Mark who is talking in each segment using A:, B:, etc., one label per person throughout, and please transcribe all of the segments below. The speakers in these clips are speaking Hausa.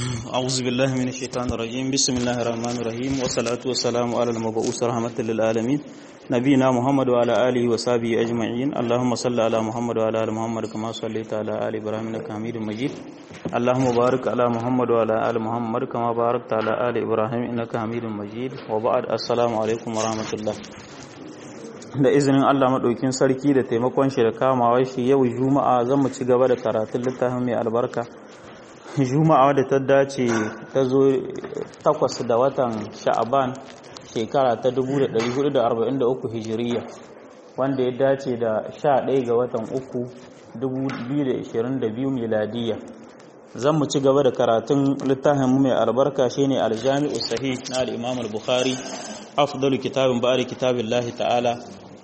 A: أعوذ بالله من الشيطان الرجيم بسم الله الرحمن الرحيم والصلاة والسلام على المبعوث رحمة للعالمين نبينا محمد وعلى آله وصحبه أجمعين اللهم صل على محمد وعلى آل محمد كما صليت على آل إبراهيم إنك حميد مجيد اللهم بارك على محمد وعلى آل محمد كما باركت على آل إبراهيم إنك حميد مجيد وبعد السلام عليكم ورحمة الله da izinin Allah maɗaukin sarki da taimakon shi da kamawa shi yau juma'a zan mu ci gaba da karatun littafin mai albarka juma'a da ta dace ta zo takwas da watan sha'aban shekara ta 1443 hijiriya wanda ya dace da 11 ga watan uku 2022 miladiya zan mu ci gaba da karatun littafin mai albarka shine aljami'u sahih na al-imam al-bukhari afdalu kitabin ba'ari kitabillahi ta'ala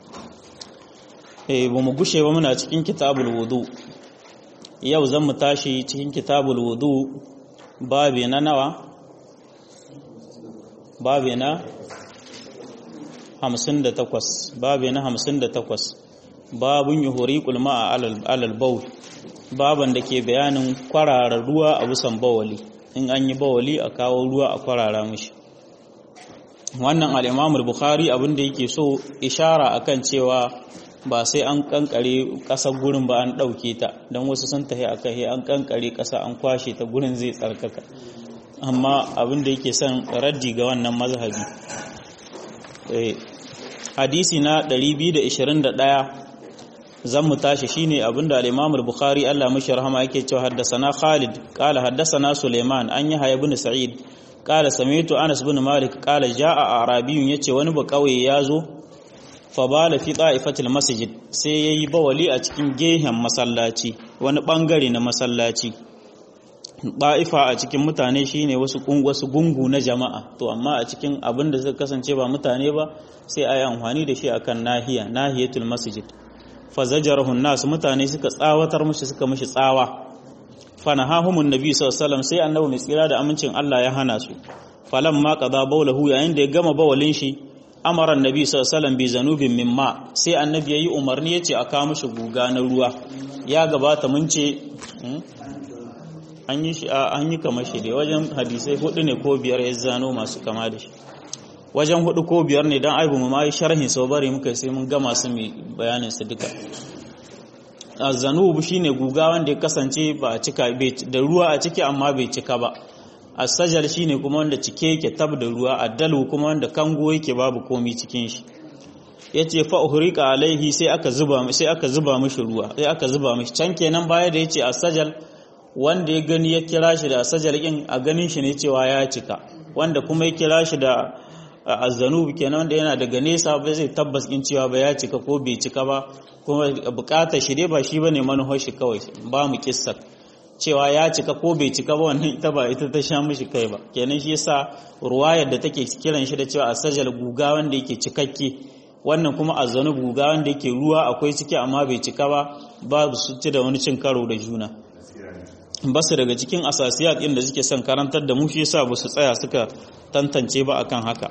A: eh ba mu gushe ba muna cikin kitabul wudu yau zan mu tashi cikin kitabul wudu babi na nawa babi na 58 babi na 58 babun yuhuriqul ma'a alal bawl baban da ke bayanin kwarara ruwa a busan bawali in an yi bawali a kawo ruwa a kwarara mishi wannan al-Imam al-Bukhari abin da yake so ishara akan cewa ba sai an kankare ƙasar gurin ba an ɗauke ta don wasu sun tahi aka he an kankare ƙasa an kwashe ta gurin zai tsarkaka amma abin da yake son raddi ga wannan mazhabi hadisi na 221 zan mu tashi shine abin da al-Imam al-Bukhari Allah mashi rahama yake cewa haddasana Khalid qala haddasana Sulaiman an yi ibn Sa'id qala sami'tu Anas bin Malik qala jaa Arabiyun yace wani ba kauye ya zo fabala fi ta'ifatil masjid sai yayi bawali a cikin gehen masallaci wani bangare na masallaci ta'ifa a cikin mutane shine wasu wasu gungu na jama'a to amma a cikin abin da suka kasance ba mutane ba sai ayi amfani da shi akan nahiya nahiyatul masjid fazajarahu nas mutane suka tsawatar mushi suka mishi tsawa fanahahumun nabi sallallahu alaihi wasallam sai annabi mai tsira da amincin Allah ya hana su falamma qada bawlahu yayin da ya gama bawalin shi amara annabi sallallahu alaihi bi zanubin mimma sai annabi yayi umarni yace a kawo mishi guga na ruwa ya gabata mun ce an yi shi an yi kamar shi dai wajen hadisai hudu ne ko biyar ya zano masu kama da shi wajen hudu ko biyar ne dan aibu mu mai sharhin sau bari muka sai mun gama su mai bayanin su duka zanubu shine guga wanda ya kasance ba a cika da ruwa a ciki amma bai cika ba asajal shine kuma wanda cike yake tab da ruwa addalu kuma wanda kango yake babu komi cikin shi yace fa uhriqa alaihi sai aka zuba sai aka zuba mishi ruwa sai aka zuba mishi can kenan baya da yace asajal wanda ya gani ya kira shi da asajal din a ganin shi ne cewa ya cika wanda kuma ya kira shi da azzanub kenan wanda yana daga nesa ba zai tabbas in cewa ba ya cika ko bai cika ba kuma bukatar shi dai ba shi bane manufar shi kawai ba mu kissar cewa ya cika ko bai cika ba wannan ita ba ita ta sha mishi kai ba kenan shi yasa ruwayar da take kiran shi da cewa asajal guga wanda yake cikakke wannan kuma azanu guga wanda yake ruwa akwai ciki amma bai cika ba babu su ci da wani cin karo da juna basu daga cikin asasiyat din da suke son karantar da mu shi yasa ba su tsaya suka tantance ba akan haka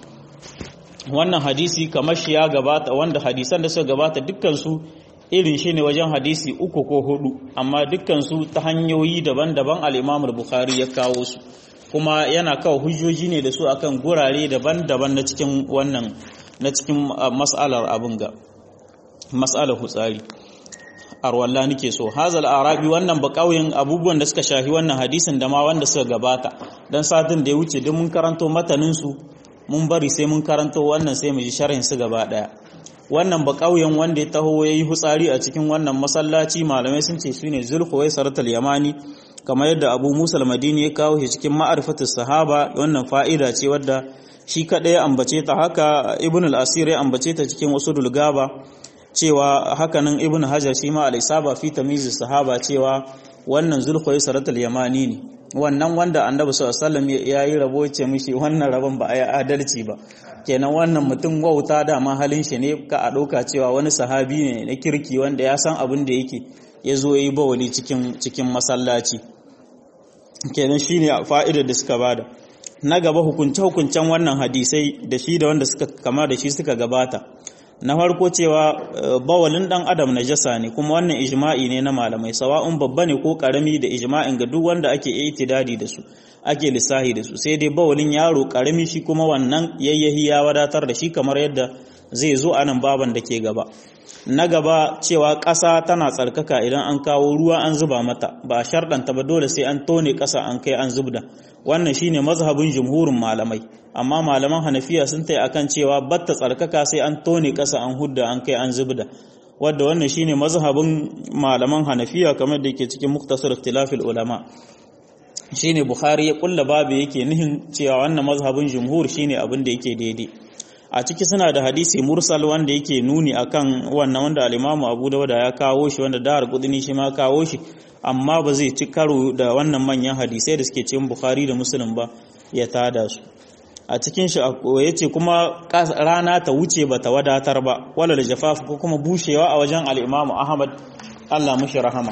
A: wannan hadisi kamar shi ya gabata wanda hadisan da suka gabata dukkan su irin shi ne wajen hadisi uku ko hudu amma dukkansu ta hanyoyi daban-daban al'imam bukhari ya kawo su kuma yana kawo hujjoji ne da su akan gurare daban-daban na cikin wannan na cikin mas'alar abin ga mas'alar hutsari arwalla nake so hazal arabi wannan ba kauyen abubuwan da suka shafi wannan hadisin da ma wanda suka gabata dan satin da ya wuce duk mun karanto matanin su mun bari sai mun karanto wannan sai mu ji sharhin su gaba daya wannan ba ƙauyen wanda ya taho ya yi hutsari a cikin wannan masallaci malamai sun ce shine zulhuwai saratul yamani kamar yadda abu musa madini ya kawo shi cikin ma'arifatul sahaba wannan fa'ida ce wadda shi kaɗai ya ambace ta haka ibn al-asir ya ambace ta cikin wasu dulgaba cewa hakanan ibn hajar shi ma al-isaba fi tamyiz sahaba cewa wannan zulhuwai saratul yamani ne wannan wanda annabi sallallahu alaihi wasallam ya yi rabo ce mishi wannan rabon ba a yi adalci ba kenan wannan mutum wauta dama halin shi ne ka a ɗauka cewa wani sahabi ne na kirki wanda ya san abin da yake ya zo ya yi bawali cikin masallaci kenan shi ne fa'idar da suka bada na gaba hukunce-hukuncen wannan hadisai da shi da wanda suka kama da shi suka gabata na farko cewa bawalin dan adam najasa ne kuma wannan ijma'i ne na malamai sawa'un babba ne ko karami da ijma'in ga duk wanda ake itidadi da su ake lissahi da su sai dai bawalin yaro karami shi kuma wannan yayyahi ya wadatar da shi kamar yadda zai zo a nan baban da ke gaba na gaba cewa ƙasa tana tsarkaka idan an kawo ruwa an zuba mata ba a sharɗanta ba dole sai an tone ƙasa an kai an zubda wannan shine mazhabin jumhurin malamai amma malaman hanafiya sun tai akan cewa batta tsarkaka sai an tone ƙasa an hudda an kai an zubda wadda wannan shine mazhabin malaman hanafiya kamar da yake cikin muktasar ikhtilafil ulama shine bukhari ya kulla babu yake nihin cewa wannan mazhabin jumhur shine abin da yake daidai a ciki suna da hadisi mursal wanda yake nuni akan wannan wanda al-Imam Abu Dawud ya kawo shi wanda Dar Qudni shi ma kawo shi amma ba zai ci karo da wannan manyan hadisai da suke cikin Bukhari da Muslim ba ya tada su a cikin shi yace kuma rana ta wuce ba ta wadatar ba wala da jafaf ko kuma bushewa a wajen al-Imam Ahmad Allah mushi rahama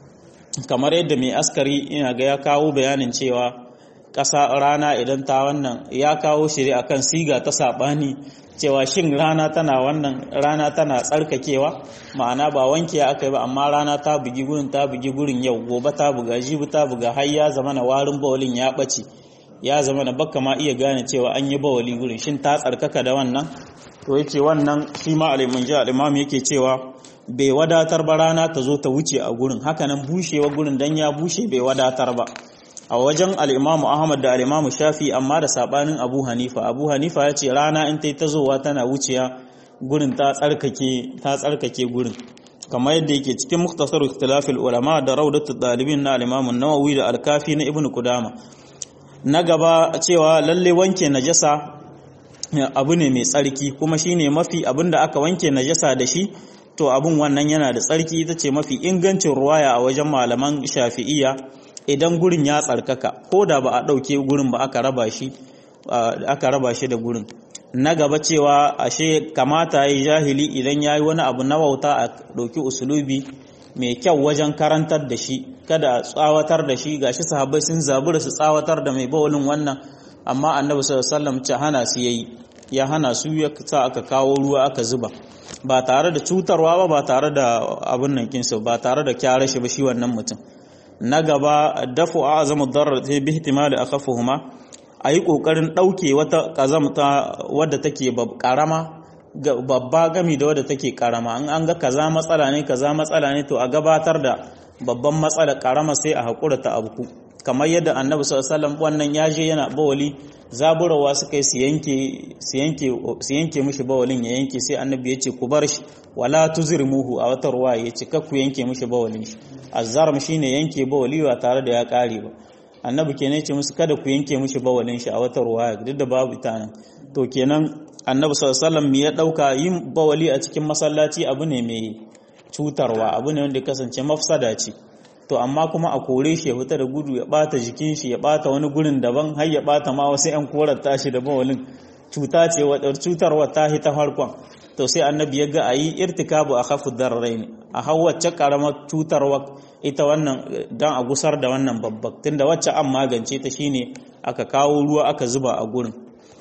A: kamar yadda mai askari ina ga ya kawo bayanin cewa ƙasa rana idan ta wannan ya kawo shiri akan siga ta saɓani cewa shin rana tana wannan rana tana tsarkakewa ma'ana ba wanke aka yi ba amma rana ta bugi gurin ta bugi gurin yau gobe ta buga jibi ta buga har ya zama na warin bawalin ya ɓace ya zama na baka ma iya gane cewa an yi bawali gurin shin ta tsarkaka da wannan to yace wannan shi ma alimin ji al'imam yake cewa bai wadatar ba rana ta zo ta wuce a gurin hakanan bushewa gurin dan ya bushe bai wadatar ba a wajen al'imamu ahmad da al'imamu shafi amma da saɓanin abu hanifa abu hanifa ya ce rana in ta yi ta zowa tana wuciya gurin ta tsarkake gurin kamar yadda yake cikin muktasar ikhtilafil ulama da raudatu ɗalibin na al'imamun nawawi da alkafi na ibn kudama na gaba cewa lalle wanke najasa abu ne mai tsarki kuma shine mafi abin da aka wanke najasa da shi to abun wannan yana da tsarki ita ce mafi ingancin ruwaya a wajen malaman shafi'iyya idan gurin ya tsarkaka ko da ba a ɗauke gurin ba aka raba shi aka raba shi da gurin na gaba cewa ashe kamata yi jahili idan ya yi wani abu na wauta a ɗauki usulubi mai kyau wajen karantar da shi kada a tsawatar da shi gashi sahabbai sun zabura su tsawatar da mai bawalin wannan amma annabi sallallahu alaihi wasallam hana su yayi ya hana su ya sa aka kawo ruwa aka zuba ba tare da cutarwa ba ba tare da abin nan kinsa ba tare da kyara shi ba shi wannan mutum na gaba dafu a azamu darar ta bi ihtimali akhafuhuma ayi kokarin dauke wata kazamta wadda take karama babba gami da wadda take karama in an ga kaza matsala ne kaza matsala ne to a gabatar da babban matsala karama sai a hakura ta abuku kamar yadda annabi sallallahu alaihi wasallam wannan yaje yana bawali zaburawa suka yi su yanke su yanke su yanke mishi bawalin ya yanke sai annabi ya ce ku bar shi wala tuzrimuhu a wata ruwa ya ce ku yanke mishi bawalin shi azzarm shine yanke bawali ba tare da ya kare ba annabi kenan ce musu kada ku yanke mishi bawalin shi a wata ruwa duk da babu ita nan to kenan annabi sallallahu alaihi wasallam ya dauka yin bawali a cikin masallaci abu ne mai cutarwa abu ne wanda ya kasance mafsada ce to amma kuma a kore shi ya fita da gudu ya bata jikin shi ya bata wani gurin daban har ya bata ma wasu yan korar tashi da bawalin cuta ce wadar cutarwa ta ta farkon to sai annabi ya ga ayi irtikabu a khafu darrain a hawacce karamar cutarwa ita wannan dan a gusar da wannan babbak tunda wacce an magance ta shine aka kawo ruwa aka zuba a gurin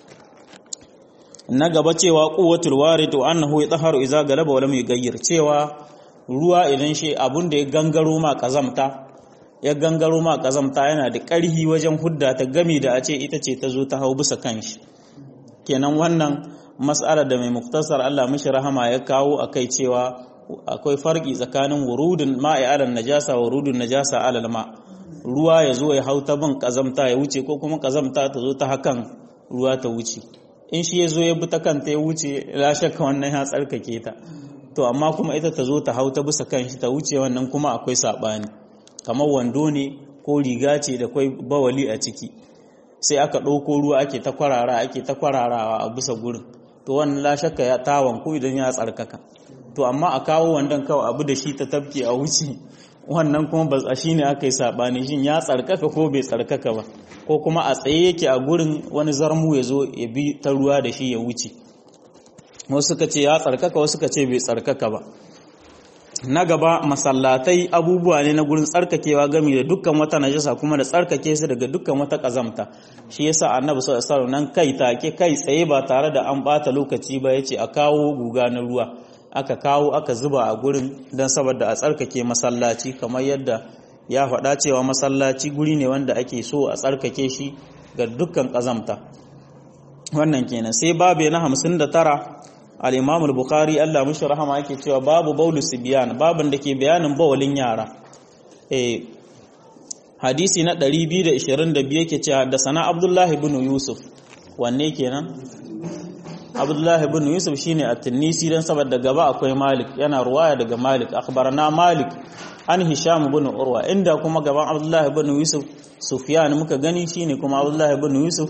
A: na gaba cewa quwwatul warid wa annahu yatahharu idza galaba wa lam yughayyir cewa ruwa idan shi abun da ya gangaro ma kazamta ya gangaro ma kazamta yana da ƙarhi wajen hudda ta gami da a ce ita ce ta zo ta hau bisa kanshi kenan wannan mas'alar da mai muktasar Allah mishi rahama ya kawo akai cewa akwai farki tsakanin wurudun ma'i alal najasa wa wurudun najasa alal ma ruwa ya zo ya hau ta bin kazamta ya wuce ko kuma kazamta ta zo ta hakan ruwa ta wuce in shi ya zo ya bi ta kanta ya wuce la shakka wannan ya tsarkake ta to amma kuma ita ta zo ta hau ta bisa kan shi ta wuce wannan kuma akwai saɓani kamar wando ne ko riga ce da kwai bawali a ciki sai aka ɗauko ruwa ake ta kwarara ake ta kwararawa a bisa gurin to wannan la shakka ya tawon ko idan ya tsarkaka to amma a kawo wandon kawai abu da shi ta tafke a wuce wannan kuma ba a shine aka yi saɓani shin ya tsarkaka ko bai tsarkaka ba ko kuma a tsaye yake a gurin wani zarmu ya zo ya bi ta ruwa da shi ya wuce wasu suka ce ya tsarkaka wasu suka ce bai tsarkaka ba na gaba masallatai abubuwa ne na gurin tsarkakewa gami da dukkan wata najasa kuma da tsarkake su daga dukkan wata kazamta shi yasa annabi sallallahu alaihi wasallam nan kai take kai tsaye ba tare da an bata lokaci ba yace a kawo guga na ruwa aka kawo aka zuba a gurin dan saboda a tsarkake masallaci kamar yadda ya faɗa cewa masallaci guri ne wanda ake so a tsarkake shi ga dukkan kazamta wannan kenan sai babe na 59 al-Imam al-Bukhari Allah mushi rahama yake cewa babu baulu sibyan babin da ke bayanin bawalin yara eh hadisi na 222 yake cewa da sana Abdullah ibn Yusuf wanne kenan Abdullah ibn Yusuf shine at-Tunisi dan saboda gaba akwai Malik yana ruwaya daga Malik akhbarana Malik an Hisham ibn Urwa inda kuma gaban Abdullah ibn Yusuf Sufyan muka gani shine kuma Abdullah ibn Yusuf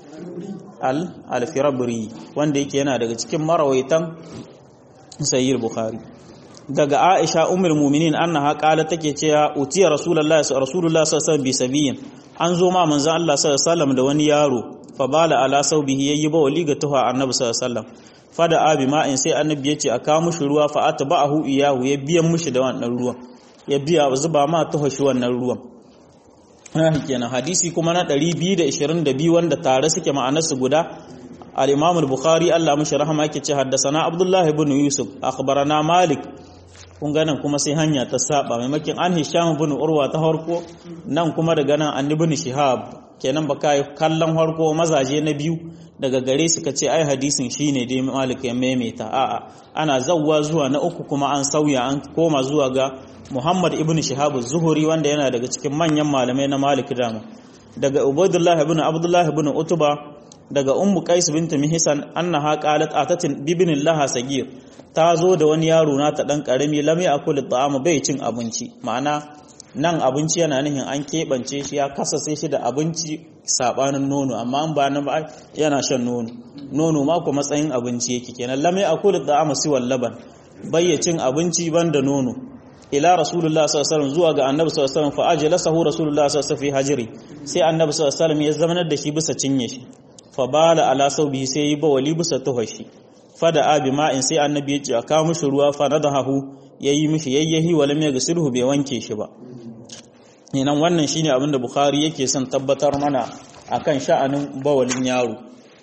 A: al-firabri wanda yake yana daga cikin marawaitan sayyid bukhari daga aisha ummul mu'minin annaha qalat take cewa utiya rasulullahi rasulullahi sallallahu alaihi wasallam an zo ma manzon Allah sallallahu alaihi wasallam da wani yaro fa bala ala saubihi yayi ba wali ga tuha annabi sallallahu alaihi wasallam fada abi ma'in sai annabi yace a kawo mushi ruwa fa atba'ahu iyahu ya biyan mushi da wannan ruwan ya biya zuba ma tuha shi wannan ruwan kenan hadisi kuma na 222 wanda tare suke ma'anarsu guda al-Imam al-Bukhari Allah mishi rahama yake ce haddathana Abdullah ibn Yusuf akhbarana Malik kun ga nan kuma sai hanya ta saba maimakin an Hisham ibn Urwa ta harko nan kuma daga nan an ibn Shihab kenan baka kallon harko mazaje na biyu daga gare su ce ai hadisin shine dai Malik ya maimaita a'a ana zawwa zuwa na uku kuma an sauya an koma zuwa ga Muhammad ibn Shihab az-Zuhri wanda yana daga cikin manyan malamai na Malik dama daga Ubaydullah ibn Abdullah ibn Utba daga Ummu Qais bint Mihsan annaha qalat atatin bibin laha sagir ta zo da wani yaro na ta dan karami lam yakul ta'ama bai cin abinci ma'ana nan abinci yana nihin an keɓance shi ya kasase shi da abinci sabanin nono amma an ba na ba yana shan nono nono ma ko matsayin abinci yake kenan lam yakul ta'ama siwal laban bayyacin abinci banda nono ila rasulullah sallallahu alaihi wasallam zuwa ga annabi sallallahu alaihi wasallam fa ajlasahu rasulullah sallallahu alaihi wasallam fi hajri sai annabi sallallahu alaihi wasallam ya zamanar da shi bisa cinye shi fa bala ala saubihi sai yi bawali bisa tuhashi fada abi ma'in sai annabi ya ce a kawo mishi ruwa fa nadahu yayi mishi yayyahi wala mai gasilhu bai wanke shi ba Inan wannan shine abin da bukhari yake son tabbatar mana akan sha'anin bawalin yaro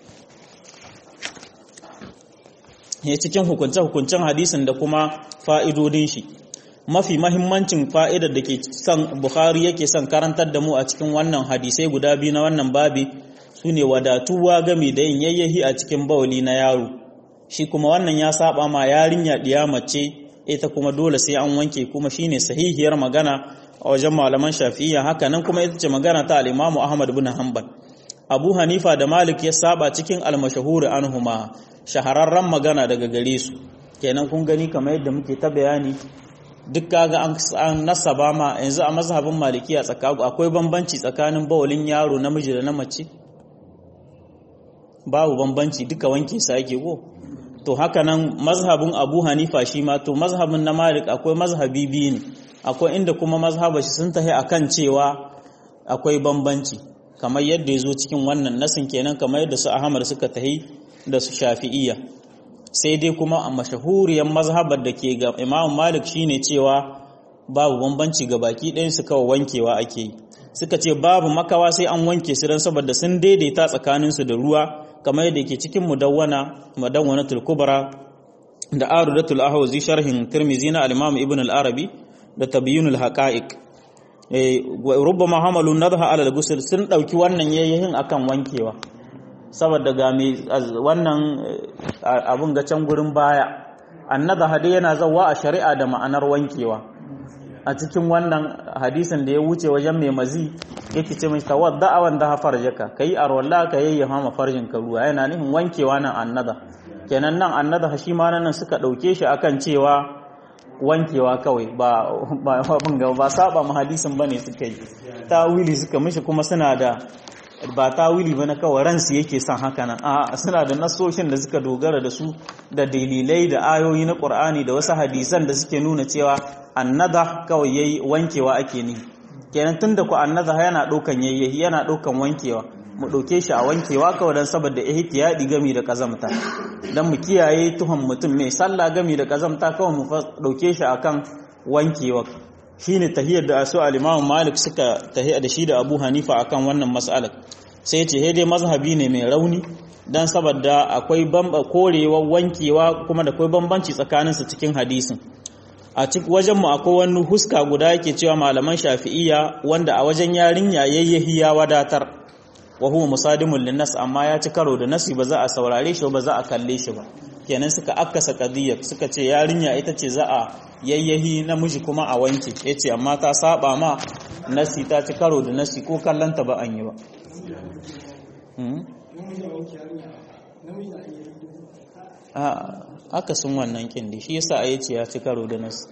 A: ya cikin hukunce-hukuncen hadisin da kuma fa'idodin shi mafi mahimmancin fa'idar da ke son Bukhari yake son karantar da mu a cikin wannan hadisai guda biyu na wannan babi su ne wadatuwa game da yin yayyahi a cikin bawali na yaro shi kuma wannan ya saba ma yarinya ɗiya mace ita kuma dole sai an wanke kuma shine sahihiyar magana a wajen malaman shafi'iyya haka nan kuma ita ce magana ta al-Imam Ahmad bin Hanbal Abu Hanifa da Malik ya saba cikin al-mashhur anhuma shahararren magana daga gare su kenan kun gani kamar yadda muke ta bayani duk kaga an nasaba ma yanzu a mazhabin malikiya tsakagu akwai bambanci tsakanin bawalin yaro namiji da na mace babu bambanci duka wanke sa ake go to haka nan mazhabin abu hanifa shi ma to mazhabin na malik akwai mazhabi biyu ne akwai inda kuma mazhaba shi sun tahi akan cewa akwai bambanci kamar yadda ya zo cikin wannan nasin kenan kamar yadda su ahmad suka tahi da su shafi'iyya sai dai kuma a mashahuriyar mazhabar da ke ga imam malik shine cewa babu bambanci ga baki ɗayan su kawai wankewa ake yi suka ce babu makawa sai an wanke su don saboda sun daidaita tsakaninsu da ruwa kamar yadda ke cikin mudawwana mudawwanatul kubra da arudatul ahwazi sharhin tirmizi na al-imam ibn al-arabi da tabyinul haqa'iq eh rubbama hamalu nadha ala al-ghusl sun dauki wannan yayin akan wankewa saboda ga mai wannan abun ga can gurin baya annada hade yana zawa a shari'a da ma'anar wankewa a cikin wannan hadisin da ya wuce wajen mai mazi yake ce mai tawadda awan da farjaka kai arwalla ka yayyafa ma farjin ka ruwa yana nufin wankewa nan annada kenan nan annada shi ma nan suka dauke shi akan cewa wankewa kawai ba ba ba, ba saba mu hadisin bane suka yi tawili suka mishi kuma suna da ba tawili ba na kawai ransu yake son haka nan a suna da nasoshin da suka dogara da su da dalilai da ayoyi na ƙur'ani da wasu hadisan da suke nuna cewa annada kawai yayi wankewa ake ni kenan tunda ku annada yana ɗaukan yayyahi yana ɗaukan wankewa mu ɗauke shi a wankewa kawai don saboda ihtiyadi gami da kazamta don mu kiyaye tuhon mutum mai sallah gami da kazamta kawai mu ɗauke shi akan wankewa shine tahiyar da asu al-Imam Malik suka tahiya da shi da Abu Hanifa akan wannan mas'alar sai ce dai mazhabi ne mai rauni dan saboda akwai bamba korewa wankewa kuma da akwai bambanci tsakanin su cikin hadisin a cikin wajen mu akwai wani huska guda yake cewa malaman Shafi'iyya wanda a wajen yarinya yayyahi ya wadatar wa huwa musadimul linnas amma ya ci karo da nasi ba za a saurare shi ba za a kalle shi ba kenan suka akkasa qadiyyar suka ce yarinya ita ce za a yayyahi namiji kuma a wanke yace amma ta saba ma nasi ta ci karo da nasi ko kallanta ba an yi ba aka sun wannan kindi shi yasa a yace ya ci karo da nasi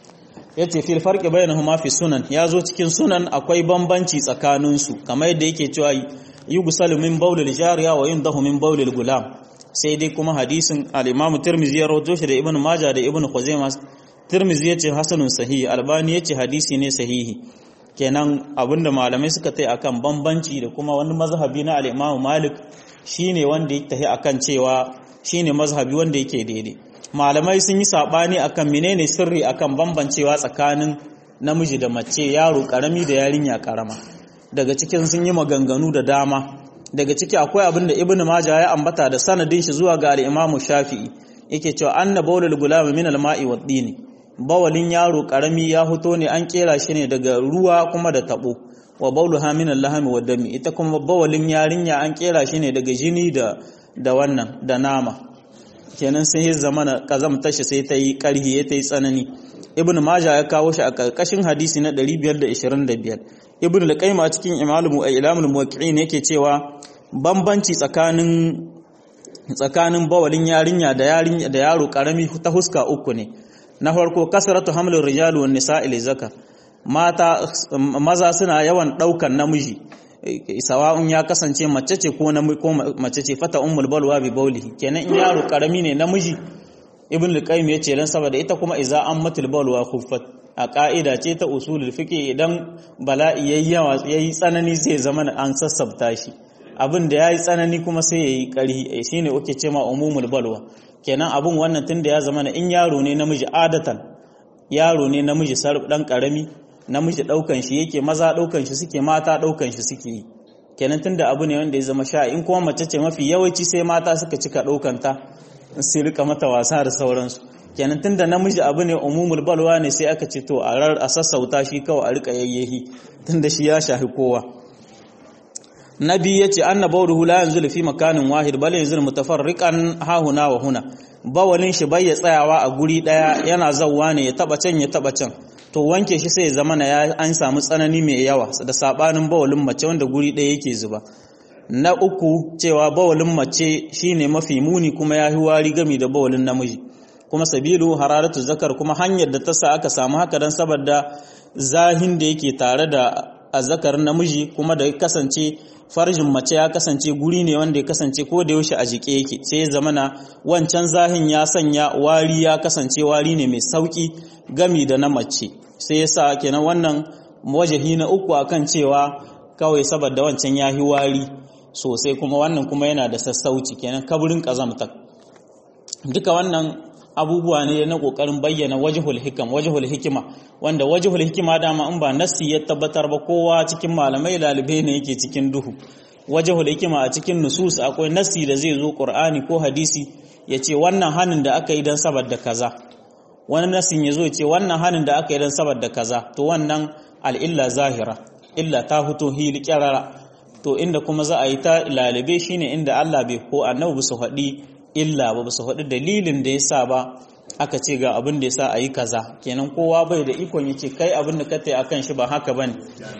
A: yace fil farqi bainahuma fi sunan yazo cikin sunan akwai bambanci tsakanin su kamar yadda yake cewa yughsalu min bawlil jariya wa yundahu min bawlil gulam sai dai kuma hadisin al-Imam Tirmidhi ya rawaito shi da Ibn Majah da Ibn Khuzaimah Tirmidhi yace hasanun sahihi Albani yace hadisi ne sahihi kenan abinda malamai suka tai akan bambanci da kuma wani mazhabi na al-Imam Malik shine wanda yake tahi akan cewa shine mazhabi wanda yake daidai malamai sun yi sabani akan menene sirri akan bambancewa tsakanin namiji da mace yaro karami da yarinya karama daga cikin sun yi maganganu da dama daga ciki akwai abin da ibnu majah ya ambata da sanadin shi zuwa ga al-imamu shafi'i yake cewa anna bawlul gulam min al-ma'i wad-dini bawalin yaro karami ya fito ne an kera shi ne daga ruwa kuma da tabo wa bawluha min al-lahmi wad-dami ita kuma bawalin yarinya an kera shi ne daga jini da da wannan da nama kenan sai ya zamana kazamta shi sai ta yi karhi ya ta yi tsanani ibnu majah ya kawo shi a karkashin hadisi na 525 ibn al-qayyim a cikin imamu ilamul muwaqqi'in yake cewa bambanci tsakanin tsakanin bawalin yarinya da yarinya da yaro karami ta huska uku ne na farko kasratu hamlur rijal wan nisa'i li zakar mata maza suna yawan daukan namiji sawa'un ya kasance mace ce ko ko mace ce fata ummul balwa bi bawlihi kenan in yaro karami ne namiji ibn al-qayyim yace dan saboda ita kuma iza ammatul balwa khuffat a ƙa'ida ce ta usulul fiqh idan bala'i yayi yawa yayi tsanani zai zama an sassabta shi abin da yayi tsanani kuma sai yayi ƙarhi shine uke cewa umumul balwa kenan abin wannan tunda ya zama in yaro ne namiji adatan yaro ne namiji sarf dan karami namiji daukan shi yake maza daukan shi suke mata daukan shi suke yi kenan tunda abu ne wanda ya zama sha in kuma mace ce mafi yawanci sai mata suka cika daukan ta sai rika mata wasa da sauransu kenan tunda namiji abu ne umumul balwa ne sai aka ce to a rar a sassauta shi kawai a rika yayyehi tunda shi ya shafi kowa nabi yace anna bawruhu la yanzulu fi makanin wahid bal yanzulu mutafarriqan ha huna wa huna bawalin shi bai ya tsayawa a guri daya yana zawwa ne ya taba can ya taba can to wanke shi sai ya zama na an samu tsanani mai yawa da sabanin bawalin mace wanda guri daya yake zuba na uku cewa bawalin mace shine mafi muni kuma ya wari gami da bawalin namiji kuma sabilu hararatu zakar kuma hanyar da ta sa aka samu haka dan saboda zahin da yake tare da azzakar namiji kuma da kasance farjin mace ya kasance guri ne wanda ya kasance ko da yaushe a jike yake sai ya zamana wancan zahin ya sanya wari ya kasance wari ne mai sauki gami da na mace sai ya sa kenan wannan wajahi na uku akan cewa kawai saboda wancan ya yi wari sosai kuma wannan kuma yana da sassauci kenan kaburin kazamta duka wannan abubuwa ne na kokarin bayyana wajhul hikam wajhul hikima wanda wajhul hikima dama in ba nassi ya tabbatar ba kowa cikin malamai lalibai ne yake cikin duhu wajhul hikima a cikin nusus akwai nassi da zai zo qur'ani ko hadisi ya ce wannan hanin da aka yi dan saboda kaza wani nassin ya zo ya ce wannan hanin da aka yi dan saboda kaza to wannan al'illa zahira illa ta fito hili kyarara to inda kuma za a yi ta lalibe shine inda Allah bai ko annabi su faɗi illa ba su faɗi dalilin da ya sa ba aka ce ga abin da ya sa a yi kaza kenan kowa bai da ikon ya ce kai abin da ka ta akan shi ba haka ba ne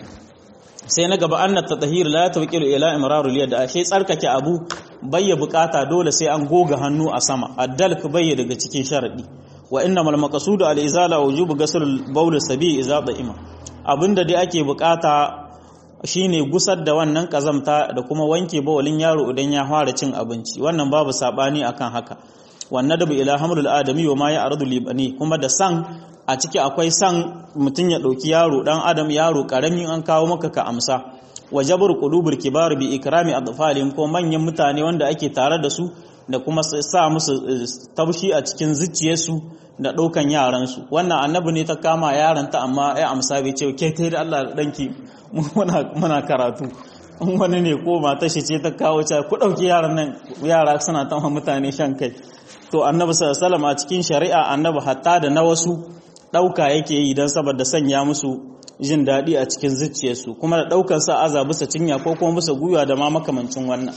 A: sai na gaba annat tatahir la tawqilu ila imraru liyad da ashe tsarkake abu bayya bukata dole sai an goga hannu a sama addalk bayya daga cikin sharadi wa innamal maqsudu al izala wujubu ghusl bawl sabi idza da'ima abinda dai ake bukata shine gusar da wannan kazamta da kuma wanke bawalin yaro idan ya fara cin abinci wannan babu sabani akan haka wannan da ila hamlul adami wa ma ya'rudu libani kuma da san a ciki akwai san mutun ya dauki yaro dan adam yaro karami an kawo maka ka amsa wa jabr qulubul kibar bi ikrami atfalihim ko manyan mutane wanda ake tare da su da kuma sa musu taushi a cikin zuciyarsu da ɗaukan yaransu wannan annabi ne ta kama yaranta amma ya amsa bai ce ke ta da Allah danki muna karatu in wani ne ko mata shi ce ta kawo ta ku ɗauki yaran nan yara suna ta mutane shan kai to annabi sallallahu a cikin shari'a annabi hatta da na wasu ɗauka yake yi don saboda sanya musu jin daɗi a cikin zuciyarsu kuma da ɗaukar sa aza bisa cinya ko kuma bisa gwiwa da ma makamancin wannan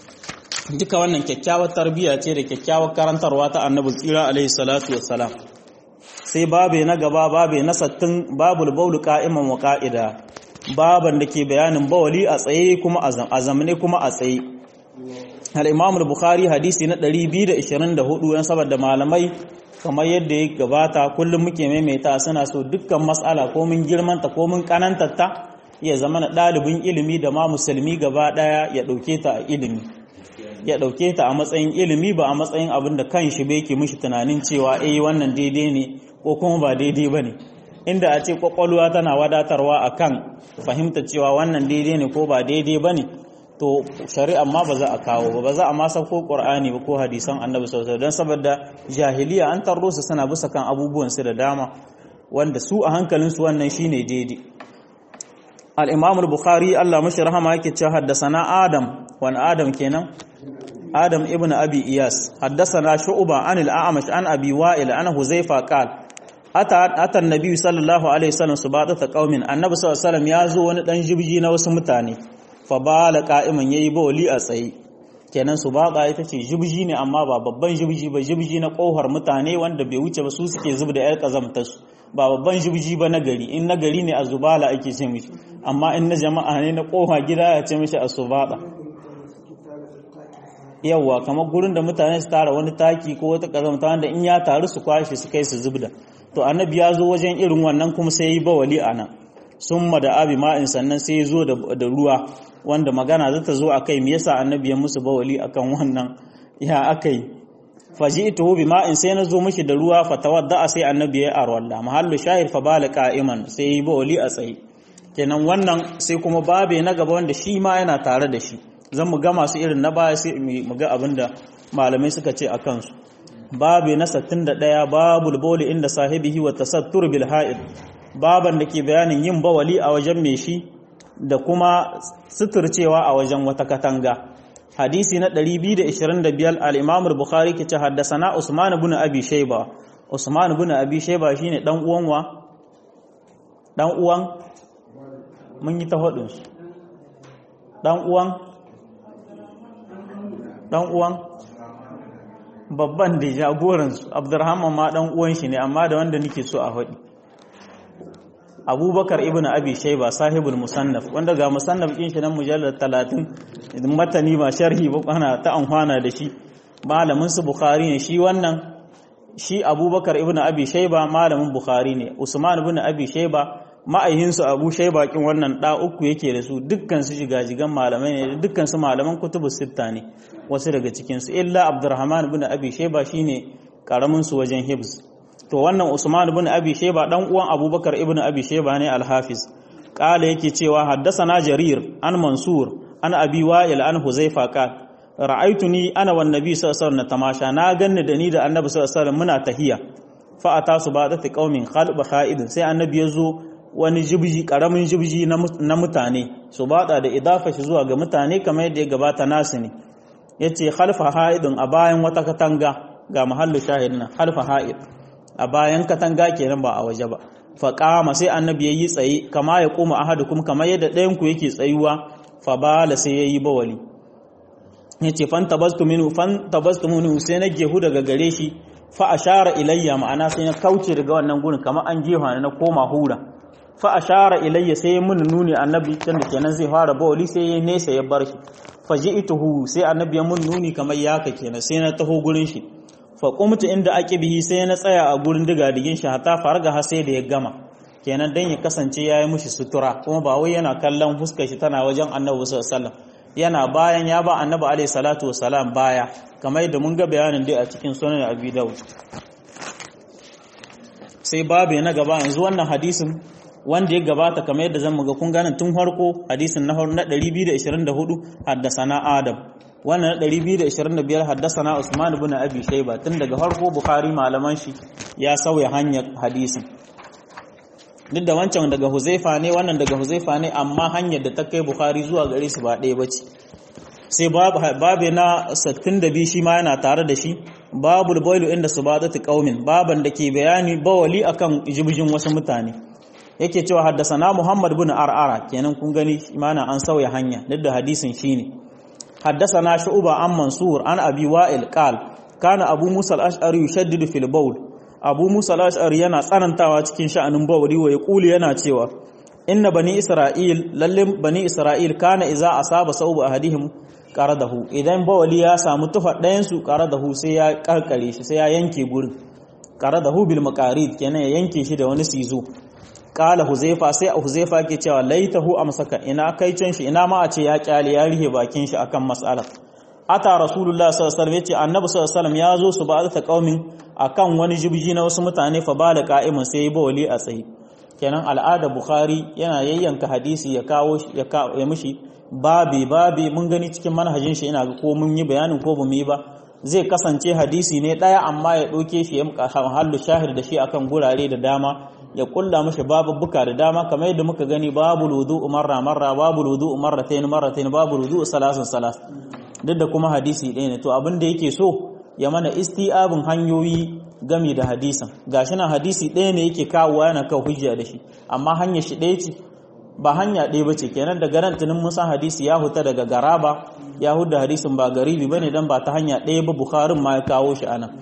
A: duka wannan kyakkyawar tarbiyya ce da kyakkyawar karantarwa ta annabi tsira alaihi salatu wassalam sai babe na gaba babe na sattin babul baulu qa'iman wa qa'ida baban da ke bayanin bawali a tsaye kuma a zamane kuma a tsaye al-imam al-bukhari hadisi na 224 yan saboda malamai kamar yadda ya gabata kullum muke maimaita suna so dukkan mas'ala ko mun girmanta ko mun kanantarta ya zama na ɗalibin ilimi da ma musulmi gaba ɗaya ya ɗauke ta a ilimi ya ɗauke ta a matsayin ilimi ba a matsayin abin da kan shi bai ke mishi tunanin cewa eh wannan daidai ne ko kuma ba daidai ba ne inda a ce kwakwalwa tana wadatarwa a kan fahimta cewa wannan daidai ne ko ba daidai ba ne to shari'a ma ba za a kawo ba ba za a masa ko ƙur'ani ba ko hadisan annabi sosai don saboda jahiliya an tarro su suna bisa kan abubuwan su da dama wanda su a hankalinsu wannan shine daidai al-imam al-bukhari Allah mashi rahama yake cewa haddasana adam wani adam kenan adam ibn abi iyas haddasana shu'ba an al-a'mash an abi wa'il an huzaifa qala ata ata annabi sallallahu alaihi wasallam subata qaumin annabi sallallahu alaihi wasallam ya zo wani dan jibji na wasu mutane fa bala qa'iman yayi bawli a tsaye kenan subata ita ce jibji ne amma ba babban jibji ba jibji na kohar mutane wanda bai wuce ba su suke zub da yar kazamtar su ba babban jibji ba na gari in na gari ne a zubala ake ce mishi amma in na jama'a ne na koha gida ya ce mishi a subata yawwa kamar gurin da mutane su tara wani taki ko wata kazamta wanda in ya taru su kwashe su kai su zubda to annabi ya zo wajen irin wannan kuma sai yi bawali a nan sun da abi ma'in sannan sai ya zo da ruwa wanda magana za ta zo a kai me yasa annabi ya musu bawali akan wannan ya aka yi faji ita bi ma'in sai na zo mishi da ruwa fa tawadda sai annabi ya arwalla mahallu shahid fa bala qa'iman sai yi bawali a tsaye kenan wannan sai kuma babe na gaba wanda shi ma yana tare da shi zan mu ga masu irin na baya sai mu ga abinda malamai suka ce a kansu babu na 61 babul bawli inda sahibihi wa tasattur bil ha'id baban da ke bayanin yin bawali a wajen mai shi da kuma suturcewa a wajen wata katanga hadisi na 225 al-imam al-bukhari ke ce haddasana usman ibn abi shayba usman ibn abi shayba shine dan uwan wa dan uwan mun yi ta hudun dan uwan dan uwan babban da jagoransu abdurrahman ma dan uwan shi ne amma da wanda nake so a faɗi abubakar ibn abi shaiba sahibul musannaf wanda ga musannaf din shi nan mujallar 30 matani ba sharhi ba ana ta amfana da shi malamin su bukhari ne shi wannan shi abubakar ibn abi shaiba malamin bukhari ne usman ibn abi shaiba ma'aihinsu abu shaiba kin wannan da uku yake da su dukkan su jigajigan malamai ne dukkan su malaman kutubus sitta ne wasu daga cikin su illa abdurrahman ibn abi shaiba shine karamin su wajen hibs to wannan usman ibn abi shaiba dan uwan abubakar ibn abi shaiba ne al-hafiz kala yake cewa haddathana jarir an mansur an abi wa'il an huzaifa qal ra'aytuni ana wan nabi sallallahu alaihi wasallam tamasha na ganni da ni da annabi sallallahu alaihi wasallam muna tahiya fa atasu ba'dati qaumin khalb kha'idin sai annabi yazo wani jibji karamin jibji na mutane su bada da idafa shi zuwa ga mutane kamar yadda ya gabata nasu ne yace khalfa ha'idin a bayan wata katanga ga mahallu shahid nan khalfa ha'id a bayan katanga kenan ba a waje ba fa qama sai annabi yayi tsaye kama ya koma ahadukum kamar yadda ɗayan ku yake tsayuwa fa bala sai yayi bawali yace fan tabastu minhu fan tabastu minhu sai na gehu daga gare shi fa ashara ilayya ma'ana sai na kauce daga wannan gurin kamar an jefa na koma hura fa ashara ilayya sai mun nuni annabi can da kenan zai fara bawali sai ya nesa ya bar shi fa ji'tuhu sai annabi ya mun nuni kamar yaka kenan sai na taho gurin shi fa qumtu inda aqibihi sai na tsaya a gurin digadigin shi hatta farga har sai da ya gama kenan dan ya kasance yayi mushi sutura kuma ba wai yana kallon fuskar shi tana wajen annabi sallallahu alaihi wasallam yana bayan ya ba annabi alaihi salatu wasalam baya kamar yadda mun ga bayanin dai a cikin sunan abi daud sai babu na gaba yanzu wannan hadisin wanda ya gabata kamar yadda zan muga kun ganin tun farko hadisin na na 224 haddasana Adam wannan na 225 haddasana Usman ibn Abi Shayba tun daga farko Bukhari malaman shi ya sauya hanyar hadisin duk da wancan daga Huzaifa ne wannan daga Huzaifa ne amma hanyar da ta kai Bukhari zuwa gare su ba ɗaya bace sai babu na 62 shi ma yana tare da shi babul boilu inda subadatu qaumin baban da ke bayani bawali akan jibjin wasu mutane yake cewa haddasana Muhammad bin Ar'ara kenan kun gani imana an sauya hanya duk da hadisin shine haddasana Shu'ba an Mansur an Abi Wa'il qal kana Abu Musa al-Ash'ari yushaddidu fil bawl Abu Musa al-Ash'ari yana tsanantawa cikin sha'anin bawli wa yaqulu yana cewa inna bani Isra'il lalle bani Isra'il kana idza asaba sawbu ahadihim qaradahu idan bawli ya samu tufa ɗayan su qaradahu sai ya karkare shi sai ya yanke gurin qaradahu bil maqarid kenan ya yanke shi da wani sizo kala huzaifa sai a huzaifa ke cewa laitahu amsaka ina kai can shi ina ma a ce ya kyale ya rihe bakin shi akan mas'ala ata rasulullah sallallahu alaihi wasallam yace annabi sallallahu alaihi wasallam ya zo su ba ta qaumin akan wani jibji na wasu mutane fa bala qa'imun sai ba wali a tsaye kenan al'ada bukhari yana yayyanka hadisi ya kawo ya ya mishi babi babi mun gani cikin manhajin shi ina ga ko mun yi bayanin ko bamu yi ba zai kasance hadisi ne daya amma ya doke shi ya hallu shahir da shi akan gurare da dama ya kulla mashi babubbuka da dama kamar yadda muka gani babu wudu marra marra babu wudu marratayn marratayn babu wudu salasan salas duk da kuma hadisi ɗaya ne to abin da yake so ya mana isti'abin hanyoyi gami da hadisin gashi na hadisi ɗaya ne yake kawowa yana kawo hujja da shi amma hanyar shi ɗaya ce ba hanya ɗaya ba ce kenan da garantunin musan hadisi ya huta daga garaba ya huda hadisin ba garibi bane dan ba ta hanya ɗaya ba bukharin ma ya kawo shi anan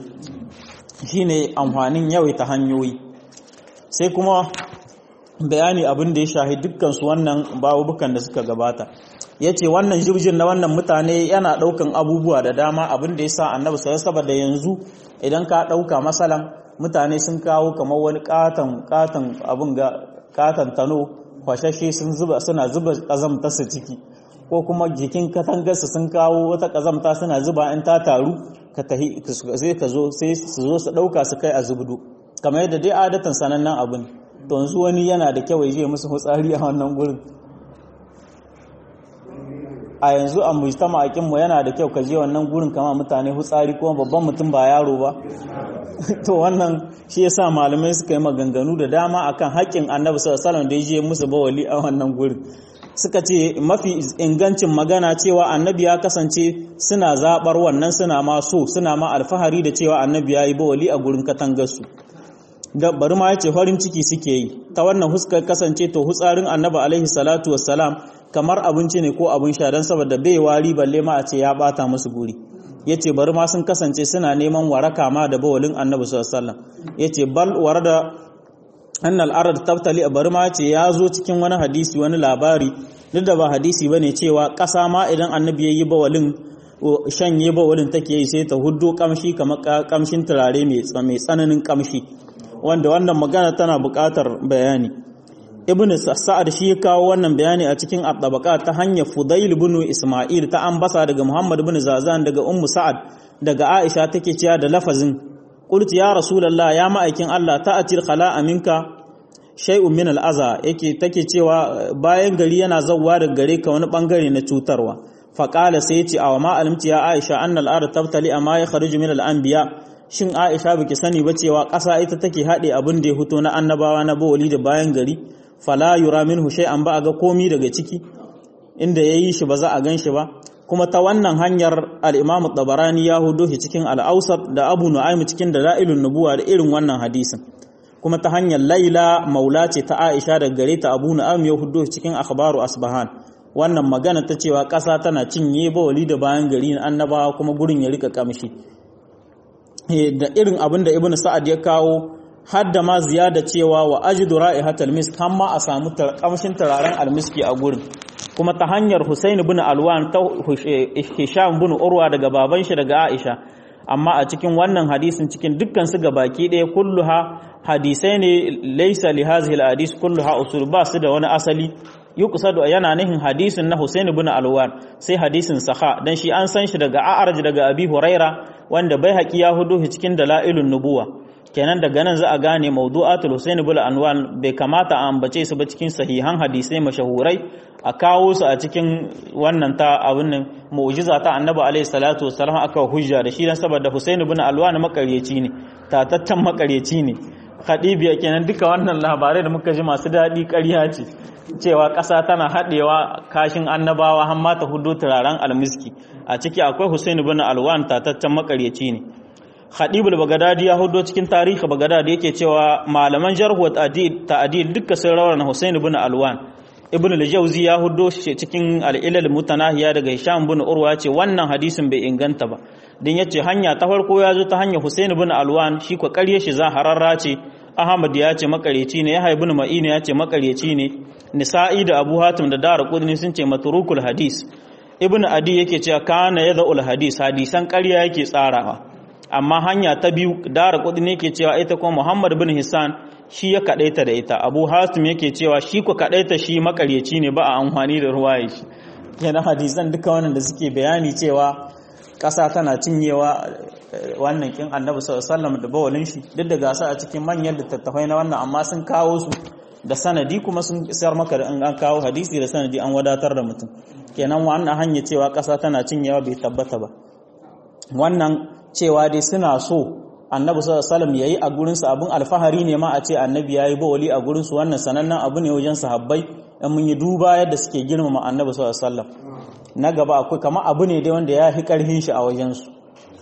A: shine amfanin yawaita hanyoyi sai kuma bayani abin da ya shahi dukkansu wannan babubukan da suka gabata ya ce wannan jirgin na wannan mutane yana ɗaukan abubuwa da dama abin da ya sa annabi sai saboda yanzu idan ka ɗauka masalan mutane sun kawo kamar wani katon katon abin ga katon tano kwashashe sun zuba suna zuba kazamta su ciki ko kuma jikin katangarsu sun kawo wata kazamta suna zuba in ta taru ka tahi sai ka zo sai su zo su ɗauka su kai a zubdu kamar yadda dai adatan sanannen abin to yanzu wani yana da kyau ya musu hutsari a wannan gurin a yanzu a mujtama akin mu yana da kyau ka je wannan gurin kama mutane hutsari kuma babban mutum ba yaro ba to wannan shi yasa malamai suka yi maganganu da dama akan haƙƙin annabi sallallahu alaihi wasallam da ya je musu bawali a wannan gurin suka ce mafi ingancin magana cewa annabi ya kasance suna zabar wannan suna ma so suna ma alfahari da cewa annabi ya yi bawali a gurin katangarsu da bari ma yace farin ciki suke yi ta wannan huskar kasance to hutsarin annabi alaihi salatu wassalam kamar abinci ne ko abin sha dan saboda bai wari balle ma a ce ya bata musu guri yace bari ma sun kasance suna neman waraka ma da bawalin annabi sallallahu alaihi wasallam yace bal warada annal arad tabtali bari ma yace ya zo cikin wani hadisi wani labari duk da ba hadisi bane cewa kasa ma idan annabi yayi bawalin shanye bawalin take yi sai ta huddo kamshi kamar kamshin turare mai tsananin kamshi wanda wannan magana tana buƙatar bayani ibn sa'ad shi ya kawo wannan bayani a cikin at-tabaqa ta hanyar fudail ibn isma'il ta ambasa daga muhammad ibn zazan daga ummu sa'ad daga aisha take cewa da lafazin qultu ya rasulullah ya ma'aikin allah ta'atil khala'a minka shay'un min al-aza yake take cewa bayan gari yana zawwa daga gare ka wani bangare na cutarwa faqala sai ya ce aw ma alimti ya aisha annal ard tabtali amma ya kharuju min al-anbiya shin Aisha baki sani ba cewa ƙasa ita take haɗe abin da ya fito na annabawa na bawali da bayan gari fala yura minhu shay'an ba a ga komi daga ciki inda yayi shi ba za a gan shi ba kuma ta wannan hanyar al-Imam Tabarani ya hudo shi cikin al-Awsat da Abu Nu'aym cikin Dalailun Nubuwa da irin wannan hadisin kuma ta hanyar Laila maula ce ta Aisha da gare ta Abu Nu'aym ya hudo shi cikin Akhbaru Asbahan wannan magana ta cewa ƙasa tana cinye bawali da bayan gari na annabawa kuma gurin ya rika kamshi da irin abin da ibn sa'ad ya kawo hadda ma ziyada cewa wa ajidu ra'ihatal misk har ma a samu kamshin turaren almiski a gurin kuma ta hanyar Husain ibn Alwan ta Hisham ibn Urwa daga baban shi daga Aisha amma a cikin wannan hadisin cikin dukkan su baki ɗaya kulluha hadisai ne laysa li hadhihi alhadis kulluha usul ba su da wani asali yuqsadu yana nihin hadisin na Husain ibn Alwan sai hadisin saha dan shi an san shi daga A'raj daga Abi Huraira wanda bai haƙi ya hudu cikin dalailun nubuwa kenan daga nan za a gane mawdu'atul Husain ibn Anwan bai kamata a ambace su ba cikin sahihan hadisai mashahurai a kawo su a cikin wannan ta abin nan mu'jiza ta Annabi alaihi salatu wassalam aka hujja da shi dan saboda Husain ibn Alwan makaryaci ne tatattan makaryaci ne Khadibiya kenan duka wannan labarai da muka ji masu daɗi ƙarya ce cewa ƙasa tana haɗewa kashin annabawa har ma ta hudo turaren almiski a ciki akwai Hussein ibn Alwan tataccen makaryaci ne Khadibul Baghdadi ya hudo cikin tarihi Baghdadi yake cewa malaman jarh wa ta'dil duka sun rawana Hussein ibn Alwan Ibn al-Jawzi ya hudo shi cikin al-Ilal Mutanahiya daga Hisham ibn Urwa ce wannan hadisin bai inganta ba din yace hanya ta farko ya zo ta hanyar Hussein ibn Alwan shi ko ƙarye shi za hararra ce Ahmad ya ce makareci ne Yahya ibn Ma'in ya ce makareci ne Nisa'i da Abu Hatim da Daraqutni sun ce matrukul hadis Ibn Adi yake cewa kana yadhul hadis hadisan ƙarya yake tsarawa amma hanya ta biyu Daraqutni yake cewa ita kuma Muhammad ibn Hisan shi ya kadaita da ita Abu Hatim yake cewa shi ko kadaita shi makareci ne ba a amfani da ruwaye shi yana hadisan duka wannan da suke bayani cewa ƙasa tana cinyewa wannan kin annabi sallallahu da bawalin shi duk da gasa a cikin manyan littattafai na wannan amma sun kawo su da sanadi kuma sun sayar maka da an kawo hadisi da sanadi an wadatar da mutum kenan wannan hanya cewa ƙasa tana cinyewa bai tabbata ba wannan cewa dai suna so annabi sallallahu alaihi yayi a gurin su abun alfahari ne ma a ce annabi yayi bawali a gurin su wannan sanannen abu ne wajen sahabbai in mun yi duba yadda suke girmama annabi sallallahu alaihi na gaba akwai kama abu ne dai wanda ya fi karhin shi a wajen su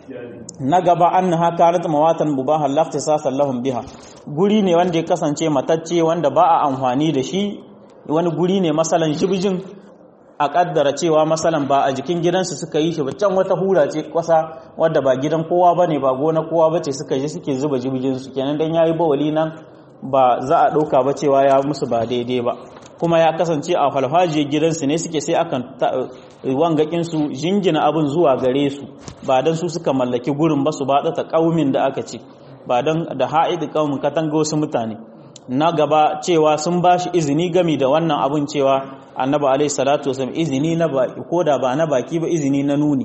A: na gaba an haka rat mawatan mubahan lafta sasan lahum biha guri ne wanda ya kasance matacce wanda ba a amfani da shi wani guri ne masalan jibjin a kaddara cewa masalan ba a jikin gidansu suka yi shi ba can wata hura ce kwasa wadda ba gidan kowa bane ba gona kowa bace suka je suke zuba jibjin su kenan dan yayi bawali nan ba za a dauka ba cewa ya musu ba daidai ba kuma ya kasance a falfajiyar gidansu ne suke sai akan wangakin su jingina abin zuwa gare su ba dan su suka mallaki gurin ba su ba ta kaumin da aka ce ba dan da ha'id kaumin katanga wasu mutane na gaba cewa sun ba shi izini gami da wannan abin cewa annabi alaihi salatu wasallam izini na baki ko da ba na baki ba izini na nuni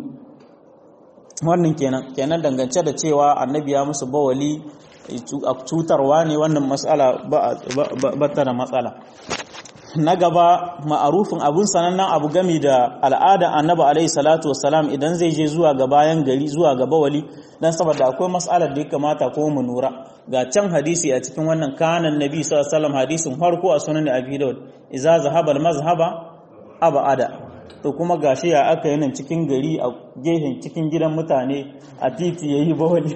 A: wannan kenan kenan dangance da cewa annabi ya musu bawali cutarwa ne wannan matsala ba ta da matsala na gaba ma'arufin abun sanannen abu gami da al'ada annabi alaihi salatu wasalam idan zai je zuwa ga bayan gari zuwa ga bawali dan saboda akwai mas'alar da ya kamata ko mu nura ga can hadisi a cikin wannan kanan nabi sallallahu alaihi wasallam hadisin farko a sunan abi daud idza zahaba al-mazhaba abada to kuma gashi ya aka yi nan cikin gari a gehen cikin gidan mutane a titi yayi bawali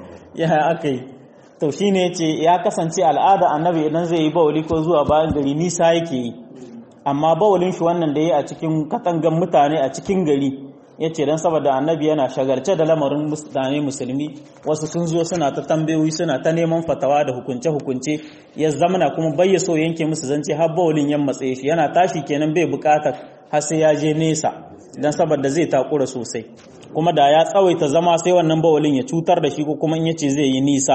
A: ya aka yi to shi ne ce ya kasance al'ada annabi idan zai yi bawali ko zuwa bayan gari nisa yake yi amma bawalin shi wannan da ya a cikin katangan mutane a cikin gari ya ce don saboda annabi yana shagarce da lamarin mutane musulmi wasu sun zo suna ta tambayoyi suna ta neman fatawa da hukunce-hukunce ya zamana kuma bai so yanke musu zance har bawalin yan matsaye shi yana tashi kenan bai bukatar har sai ya je nesa don saboda zai takura sosai kuma da ya tsawaita zama sai wannan bawalin ya cutar da shi ko kuma in yace zai yi nisa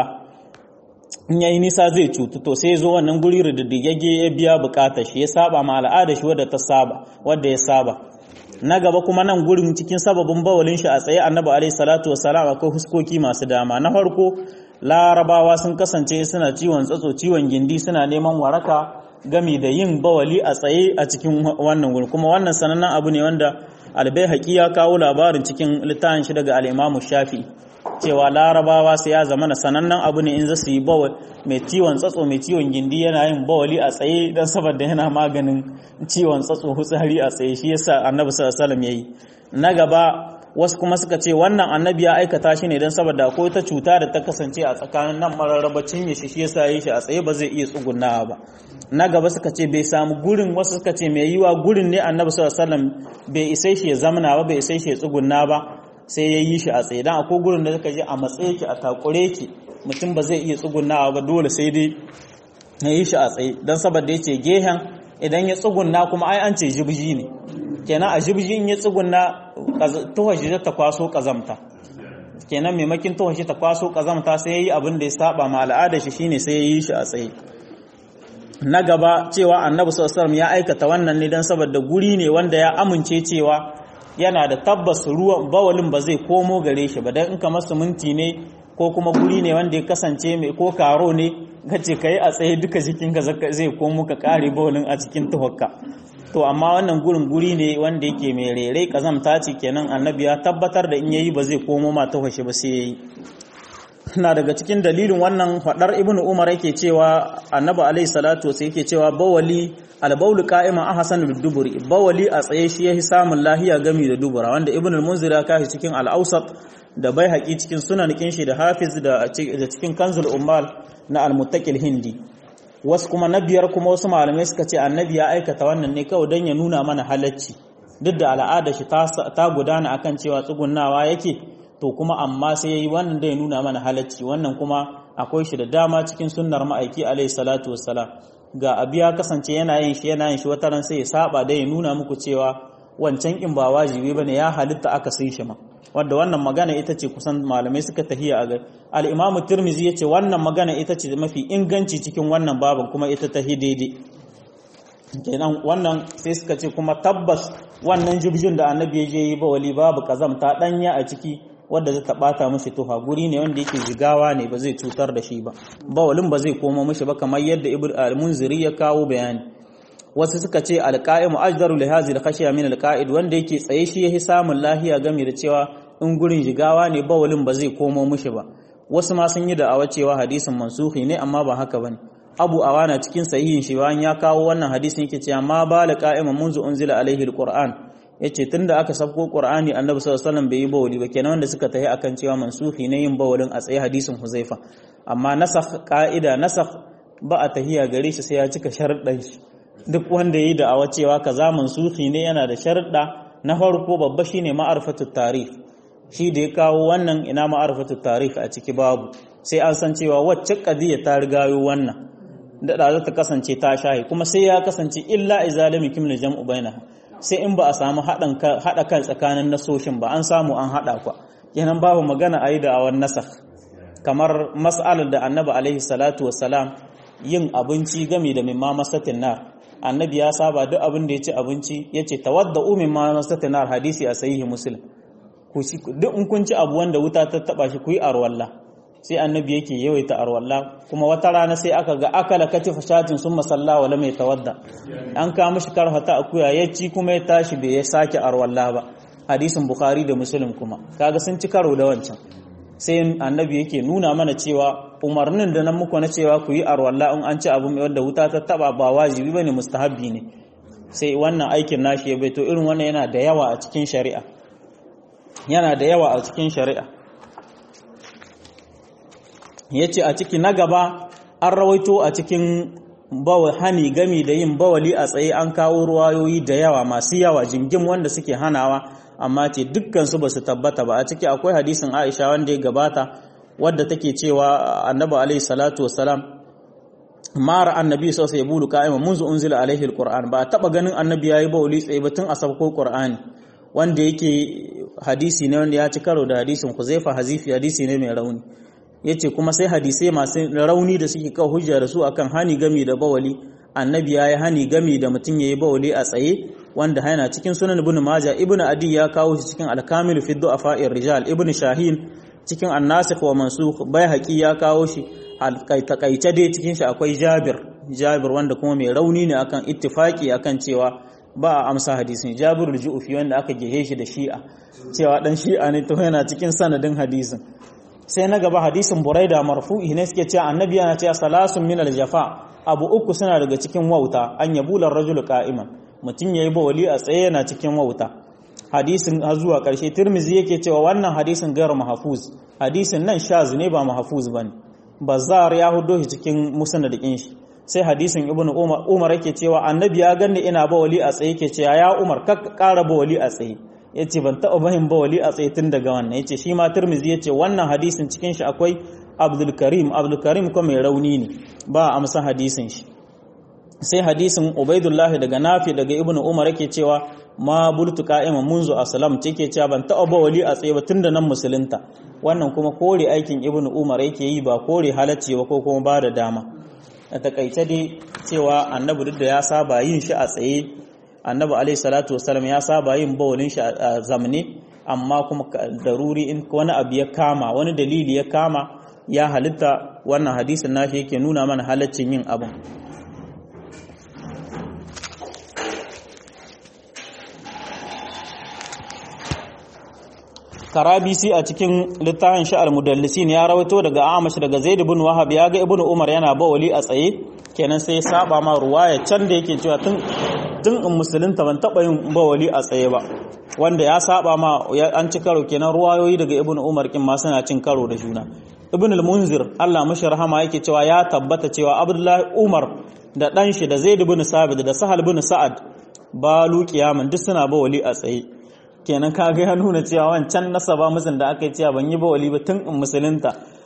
A: in yayi nisa zai cutu to sai zo wannan guri rididdigagge ya biya bukatar shi ya saba ma al'ada shi wadda ta saba wadda ya saba na gaba kuma nan gurin cikin sababin bawalin shi a tsaye annabi alaihi salatu wassalam akwai huskoki masu dama na farko larabawa sun kasance suna ciwon tsatso ciwon gindi suna neman waraka gami da yin bawali a tsaye a cikin wannan gurin kuma wannan sanannen abu ne wanda albai ya kawo labarin cikin littafin shi daga al-imamu shafi'i cewa larabawa sai ya zama na sanannen abu ne in za su yi bawal mai ciwon tsatso mai ciwon gindi yana yin bawali a tsaye don saboda yana maganin ciwon tsatso hutsari a tsaye shi yasa annabi sallallahu alaihi yayi na gaba wasu kuma suka ce wannan annabi ya aikata shi ne don saboda akwai ta cuta da ta kasance a tsakanin nan mararraba cinye shi shi yasa yi shi a tsaye ba zai iya tsugunawa ba na gaba suka ce bai samu gurin wasu suka ce mai yiwa gurin ne annabi sallallahu alaihi bai isai shi ya zamana ba bai isai shi ya tsuguna ba sai ya yi shi a tsaye don akwai gurin da suka je a matsaye ki a takure ki mutum ba zai iya tsugunawa ba dole sai dai ya yi shi a tsaye don saboda ya ce gehen idan ya tsuguna kuma ai an ce jibji ne kenan a jibji in ya tsuguna tuhashi ta kwaso kazamta kenan maimakin tuhashi ta kwaso kazamta sai ya yi abin da ya saba ma al'ada shi shine sai ya yi shi a tsaye na gaba cewa annabi sallallahu ya aikata wannan ne don saboda guri ne wanda ya amince cewa yana da tabbas ruwan bawalin ba zai komo gare shi ba dan in kamar siminti ne ko kuma guri ne wanda ya kasance mai ko karo ne gace kai a tsaye duka jikinka zai komo ka kare bawalin a cikin tuhokka to amma wannan gurin guri ne wanda yake mai rere kazamta ce kenan annabi ya tabbatar da in yayi ba zai komo ma tuhoshe ba sai yayi na daga cikin dalilin wannan fadar ibn umar yake cewa annabi alaihi salatu sai yake cewa bawali albaulu qa'iman ahsan biduburi bawali a tsaye shi yahi samun lahiya gami da dubura wanda ibn al-munzir ya kashi cikin al-awsat da baihaqi cikin sunan shi da hafiz da cikin kanzul ummal na al-muttaqil hindi wasu kuma na biyar kuma wasu malamai suka ce annabi ya aikata wannan ne kawai don ya nuna mana halacci duk da al'ada shi ta gudana akan cewa tsugunnawa yake to kuma amma sai yayi wannan da ya nuna mana halacci wannan kuma akwai shi da dama cikin sunnar ma'aiki alayhi salatu wassalam ga abi ya kasance yana yin shi yana yin shi wata ran sai ya saba da ya nuna muku cewa wancan in ba wajibi bane ya halitta aka sai shi ma wanda wannan magana ita ce kusan malamai suka tahiya a gari al-imamu tirmizi yace wannan magana ita ce mafi inganci cikin wannan babin kuma ita ta daidai kenan wannan sai suka ce kuma tabbas wannan jibjin da annabi ya je yi ba wali babu kazamta danya a ciki wadda zai taɓata mashi tuha guri ne wanda yake jigawa ne ba zai cutar da shi ba bawalin ba zai koma mashi ba kamar yadda ibn al-munziri ya kawo bayani wasu suka ce alqa'imu ajdaru li hadhihi al-khashya min al-qa'id wanda yake tsaye shi yahi samun lahiya game da cewa in gurin jigawa ne bawalin ba zai komo mashi ba wasu ma sun yi da'awa cewa hadisin mansuhi ne amma ba haka bane abu awana cikin sahihin shi bayan ya kawo wannan hadisin yake cewa ma bala qa'iman munzu unzila alaihi al-qur'an yace tunda aka sabko qur'ani annabi sallallahu alaihi wasallam bai yi bawli ba kenan wanda suka tahi akan cewa mansuhi ne yin bawlin a tsaye hadisin huzaifa amma nasakh qa'ida nasakh ba a tahiya gare shi sai ya cika sharuɗan shi duk wanda yayi da awa cewa kaza mansuhi ne yana da sharuɗa na farko babba shine ma'arifatu tarikh shi da ya kawo wannan ina ma'arifatu tarikh a ciki babu sai an san cewa wacce qadiya ta rigayo wannan da za ta kasance ta shahi kuma sai ya kasance illa izalimi kimna jam'u bainaha sai in ba a samu haɗa kan tsakanin nasoshin ba an samu an haɗa kwa kenan babu magana a yi da awan nasakh kamar mas'alar da annabi alaihi salatu wassalam yin abinci game da mimma masatin nar annabi ya saba duk abin da ya ci abinci ya ce tawadda umin ma masatin nar hadisi a sahihi muslim duk in kun ci abu wanda wuta ta taba shi ku yi arwalla sai annabi yake yawaita arwalla kuma wata rana sai aka ga akala katifa shatin sun masalla wala mai tawadda an ka mishi karfata akuya ya ci kuma ya tashi bai ya sake arwalla ba hadisin bukhari da muslim kuma kaga sun ci karo da wancan sai annabi yake nuna mana cewa umarnin da nan muku na cewa ku yi arwalla in an ci abu mai wanda wuta ta taba ba wajibi bane mustahabbi ne sai wannan aikin nashi ya baito irin wannan yana da yawa a cikin shari'a yana da yawa a cikin shari'a ya ce a ciki na gaba an rawaito a cikin hani gami da yin bawali a tsaye an kawo ruwayoyi da yawa masu yawa jingim wanda suke hanawa amma ce dukkansu ba su tabbata ba a ciki akwai hadisin aisha wanda ya gabata wadda take cewa annabi alaihi salatu wasalam mara annabi sau sai bulu ka'ima munzu unzila alaihi alquran ba a taba ganin annabi yayi bawali tsaye ba tun a sabko qur'ani wanda yake hadisi ne wanda ya ci karo da hadisin Huzaifa Hazifi hadisi ne mai rauni yace kuma sai hadisai masu rauni da suke kawo hujja da su akan hani gami da bawali annabi yayi hani gami da mutum yayi bawali a tsaye wanda yana cikin sunan ibn maja ibn adi ya kawo shi cikin al-kamil fi du'afa'ir rijal ibn shahin cikin an-nasikh wa mansukh baihaqi ya kawo shi takaice dai cikin shi akwai jabir jabir wanda kuma mai rauni ne akan ittifaki akan cewa ba a amsa hadisin jabirul ju'fi wanda aka gehe shi da shi'a cewa dan shi'a ne to yana cikin sanadin hadisin sai na gaba hadisin buraida marfu'i ne suke cewa annabi yana cewa salasun min aljafa abu uku suna daga cikin wauta an yabula rajul qa'iman mutum yayi bawali a tsaye yana cikin wauta hadisin har zuwa karshe tirmizi yake cewa wannan hadisin gairu mahfuz hadisin nan shaz ne ba mahfuz bane bazar ya hudo shi cikin musnadin shi sai hadisin ibn umar umar yake cewa annabi ya ganni ina bawali a tsaye yake cewa ya umar ka ƙara bawali a tsaye yace ban taɓa bahin bawali a tsaye tun daga wannan yace shi ma tirmizi yace wannan hadisin cikin shi akwai abdul karim abdul karim kuma mai rauni ne ba a amsa hadisin shi sai hadisin ubaidullahi daga nafi daga ibn umar yake cewa ma bultu qa'ima munzu aslam take cewa ban taɓa bawali a tsaye ba tun da nan musulunta wannan kuma kore aikin ibn umar yake yi ba kore halacci ba ko kuma ba da dama a takaice dai cewa annabi duk da ya saba yin shi a tsaye annabi alaihi salatu wasallam ya saba yin bawalin shi a zamne amma kuma daruri in wani abu ya kama wani dalili ya kama ya halitta wannan hadisin nashi yake nuna mana halaccin yin abin karabisi a cikin littafin sha'ar mudallisin ya rawaito daga amash daga zaid ibn wahab ya ga ibn umar yana bawali a tsaye kenan sai ya saba ma ruwaya can da yake cewa tun tun in musulunta ban taba yin bawali a tsaye ba wanda ya saba ma an ci karo kenan ruwayoyi daga ibn umar kin ma suna cin karo da juna ibn al-munzir Allah mashi rahama yake cewa ya tabbata cewa abdullahi umar da dan shi da zaid ibn sabit da sahal ibn sa'ad balu kiyaman duk suna bawali a tsaye kenan kaga ya nuna cewa wancan nasaba musun da aka yi cewa ban yi bawali ba tun in musulunta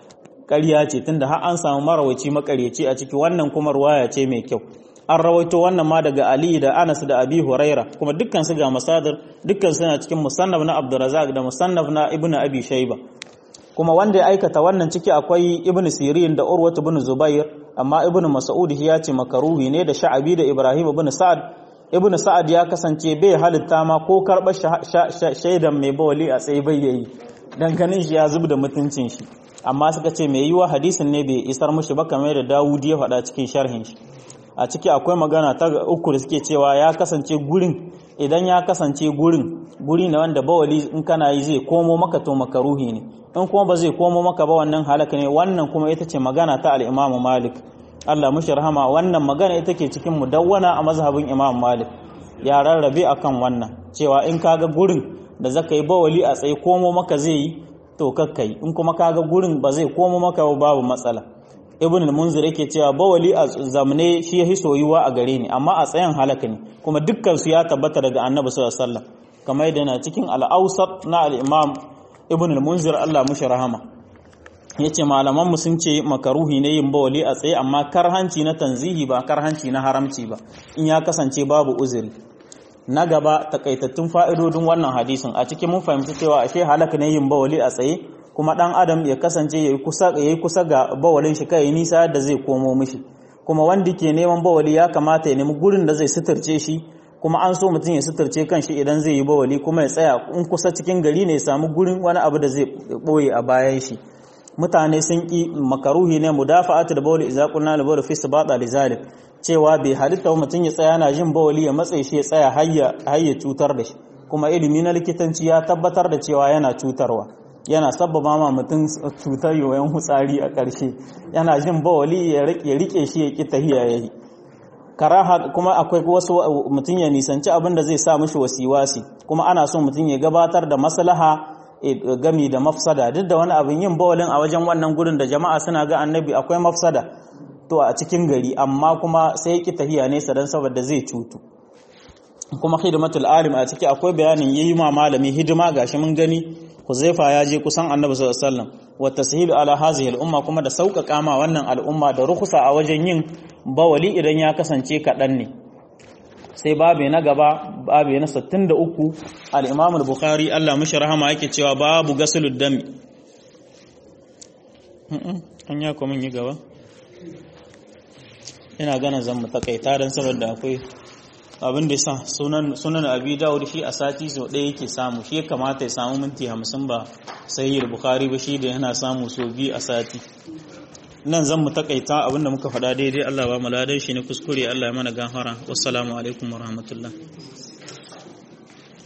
A: ƙarya ce tunda har an samu marawaci makaryaci a ciki wannan kuma ruwaya ce mai kyau an rawaito wannan ma daga Ali da Anas da Abi Huraira kuma dukkan su ga masadar dukkan suna cikin musannaf na Abdurrazzaq da musannaf na Ibn Abi Shayba kuma wanda ya aikata wannan ciki akwai Ibn Sirin da Urwatu ibn Zubair amma Ibn Mas'ud ya ce makaruhi ne da Sha'abi da Ibrahim ibn Sa'ad Ibn Sa'ad ya kasance bai halitta ma ko karɓar shaidan mai bawali a tsaye bai yayi dan ganin shi ya zub da mutuncin shi amma suka ce mai yiwa hadisin ne bai isar mushi ba kamar da Dawudi ya faɗa cikin sharhin shi a ciki akwai magana ta uku da suke cewa ya kasance gurin idan ya kasance gurin guri na wanda bawali in kana yi zai komo maka to makaruhi ne in kuma ba zai komo maka ba wannan halaka ne wannan kuma ita ce magana ta al-Imam Malik Allah mushi rahama wannan magana ita ke cikin mudawwana a mazhabin Imam Malik ya rarrabe akan wannan cewa in kaga gurin da zaka yi bawali a tsaye komo maka zai yi to kakkai in kuma kaga gurin ba zai komo maka ba babu matsala ibn al-munzir yake cewa bawali a zamne shi yahi soyuwa a gare ni amma a tsayan halaka ne kuma dukkan su ya tabbata daga annabi sallallahu alaihi wasallam kamar yadda na cikin al-awsat na al-imam ibn al-munzir Allah mushi rahama yace malaman mu sun ce makaruhi ne yin bawali a tsaye amma karhanci na tanzihi ba karhanci na haramci ba in ya kasance babu uzuri na gaba takaitattun fa'idodin wannan hadisin a cikin mun fahimci cewa ashe halaka ne yin bawali a tsaye kuma dan adam ya kasance yayi kusa yayi kusa ga bawalin shi kai nisa da zai komo mishi kuma wanda ke neman bawali ya kamata ya nemi gurin da zai suturce shi kuma an so mutum ya suturce kanshi idan zai yi bawali kuma ya tsaya in kusa cikin gari ne ya samu gurin wani abu da zai boye a bayan shi mutane sun ki makaruhi ne mudafa'atu da bawli idza qulna la bawli fi sibata lizalik cewa bai halitta mutum ya tsaya yana jin bawali ya matsayi shi ya tsaya hayya hayya cutar da shi kuma ilimi na likitanci ya tabbatar da cewa yana cutarwa yana sabbaba ma mutum cutar yoyon hutsari a ƙarshe yana jin bawali ya rike shi ya ƙi tahiya ya yi karaha kuma akwai wasu mutum ya nisanci abin da zai sa mishi wasiwasi kuma ana so mutum ya gabatar da maslaha gami da mafsada duk da wani abin yin bawalin a wajen wannan gudun da jama'a suna ga annabi akwai mafsada to a cikin gari amma kuma sai ya ƙi tahiya nesa don saboda zai cutu kuma hidimatul alim a ciki akwai bayanin yayi ma malami hidima gashi mun gani Huzaifa ya je kusan Annabi sallallahu alaihi wasallam wa tashilu ala hadhihi al-umma kuma da sauƙaƙa ma wannan al'umma da rukhsa a wajen yin bawali idan ya kasance kaɗan ne sai babu na gaba babu na 63 al-Imam al-Bukhari Allah mishi rahama yake cewa babu gasulud dami an ya kuma yi gaba ina gana zan mu takaita dan saboda akwai abin da sa sunan sunan abi dawud shi a sati so ɗaya yake samu shi ya kamata ya samu minti hamsin ba sai bukhari ba shi da yana samu so biyu a sati nan zan mu takaita abin da muka faɗa daidai Allah ba mu ladan shi ne kuskure Allah ya mana gafara wassalamu alaikum warahmatullahi